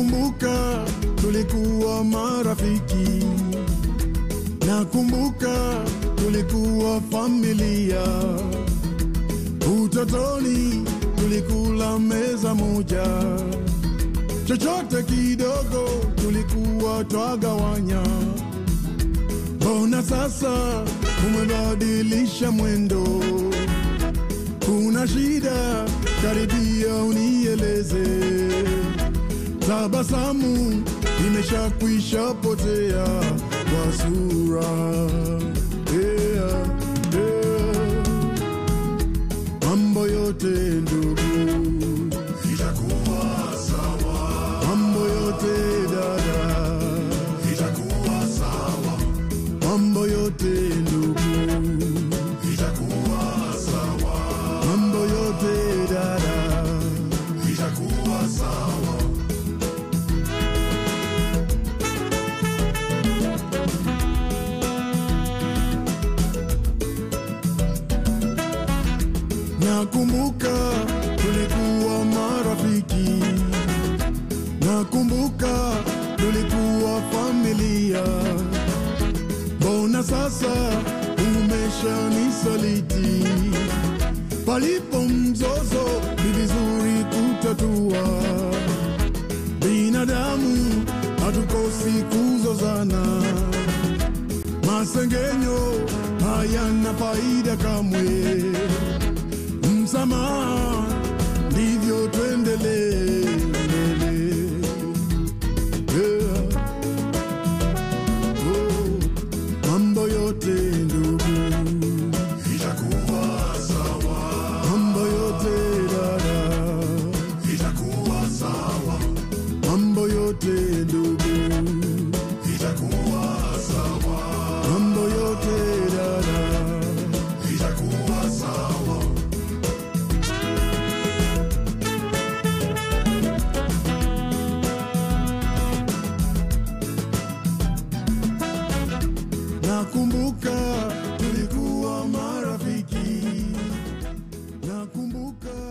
Nakumbuka tulikuwa marafiki, nakumbuka tulikuwa familia. Utotoni tulikula meza moja, chochote kidogo tulikuwa twagawanya. Mbona sasa umebadilisha mwendo? Kuna shida? Karibia unieleze. Tabasamu imeshakwisha potea kwa sura yeah, yeah. Mambo yote ndugu itakuwa sawa, mambo yote dada, itakuwa sawa, mambo yote ndugu, itakuwa sawa, mambo yote dada, itakuwa sawa. nakumbuka tulikuwa marafiki, nakumbuka tulikuwa familia. Mbona sasa umeshanisaliti? Palipo mzozo ni vizuri kutatua. Binadamu hatukosi kuzozana, masengenyo hayana faida kamwe. Msamaha ndivyo tuendelee mbele. Yeah. Oh, mambo yote ndugu, Itakuwa sawa, mambo yote dada, itakuwa sawa, mambo yote ndugu, itakuwa sawa, mambo yote dada. itakuwa sawa. Nakumbuka tulikuwa marafiki, nakumbuka